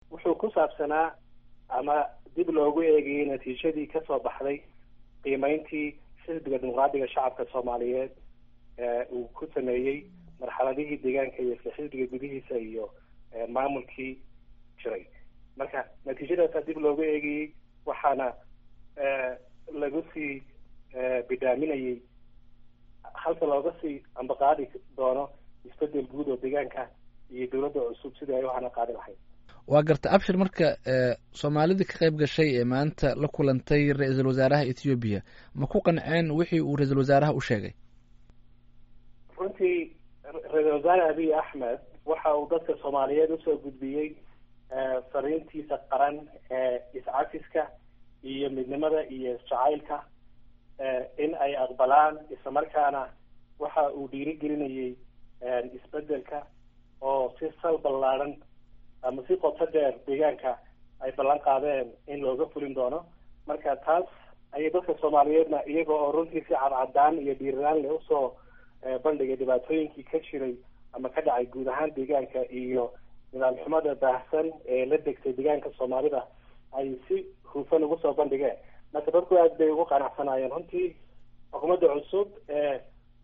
wuxuu ku saabsanaa ama dib loogu eegayay natiijadii kasoo baxday qiimeyntii xisbiga dimuqraadiga shacabka soomaaliyeed uu ku sameeyey marxaladihii deegaanka iyo isla xisbiga gudihiisa iyo maamulkii jiray marka natiijadaasaa dib loogu eegayey waxaana lagu sii bidhaaminayay halka looga sii ambaqaadi doono isbedel guud oo deegaanka iyo dowladda cusub sidii ay u hana qaadi lahayd waa garta abshir marka soomaalidii ka qayb gashay ee maanta la kulantay ra-iisul wasaaraha ethoobiya ma ku qanceen wixii uu ra-iisul wasaaraha u sheegay runtii ra-iisul wasaare abiy axmed waxa uu dadka soomaaliyeed usoo gudbiyey fariintiisa qaran ee iscafiska iyo midnimada iyo isjacaylka in ay aqbalaan islamarkaana waxa uu dhiirigelinayay isbedelka oo si sal ballaadhan ama si qoto dheer deegaanka ay ballan qaadeen in looga fulin doono marka taas ayay dadka soomaaliyeedna iyaga oo runtii si cadcadaan iyo dhiiraan leh usoo bandhigay dhibaatooyinkii ka jiray ama ka dhacay guud ahaan deegaanka iyo nidaam xumada baahsan ee la degtay deegaanka soomaalida ay si hufan ugu soo bandhigeen marka dadku aad bay ugu qanacsanaayeen runtii xukuumadda cusub ee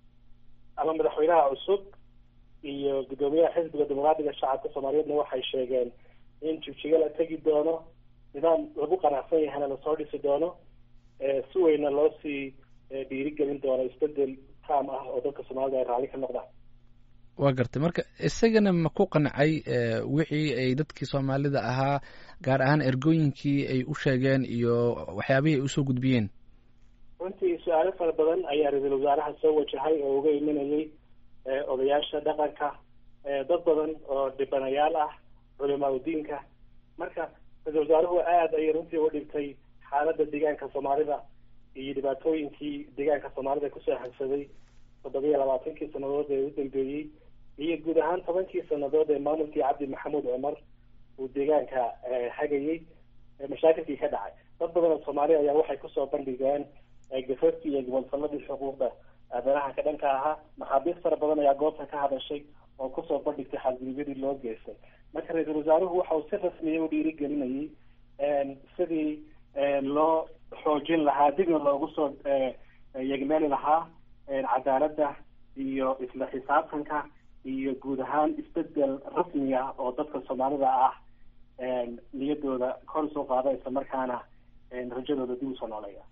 ama madaxweynaha cusub iyo guddoomiyaha xisbiga dimuqraadiga shacabka soomaaliyeedna waxay sheegeen in jigjiga la tegi doono nidaam lagu qanacsan yahana lasoo dhisi doono si weyna loo sii dhiirigelin doono isbedel taam ah oo dadka soomaalida ay raalli ka noqdaan waa gartay marka isagana ma ku qancay wixii ay dadkii soomaalida ahaa gaar ahaan ergooyinkii ay u sheegeen iyo waxyaabihii ay usoo gudbiyeen runtii su-aalo fara badan ayaa ra-iisul wasaaraha soo wajahay oo uga imanayay odayaasha dhaqanka dad badan oo dhibanayaal ah culimaa udiinka marka ra-isul wasaaruhu aada ayay runtii u dhigtay xaaladda deegaanka soomaalida iyo dhibaatooyinkii deegaanka soomaalida kusoo hansaday toddobiya labaatankii sanadood ee u dambeeyey iyo guud ahaan tobankii sanadood ee maamulkii cabdi maxamuud cumar uu deegaanka hagayey mashaakilkii ka dhacay dad badan oo soomaali ayaa waxay kusoo bandhigeen gafafkii iyo gobolfaladii xuquuqda aadanaha ka dhanka ahaa maxaabiis fara badan ayaa goobta ka hadashay oo kusoo bandhigtay xadgudubyadii loo geystay marka ra-iisul wasaaruhu waxa uu si rasmiya u dhiirigelinayay sidii loo xoojin lahaa dibna loogu soo yegmeeli lahaa cadaaladda iyo isla xisaabtanka iyo guud ahaan isbedel rasmiya oo dadka soomaalida ah niyadooda kor usoo qaada isla markaana rajadooda dib usoo nooleeya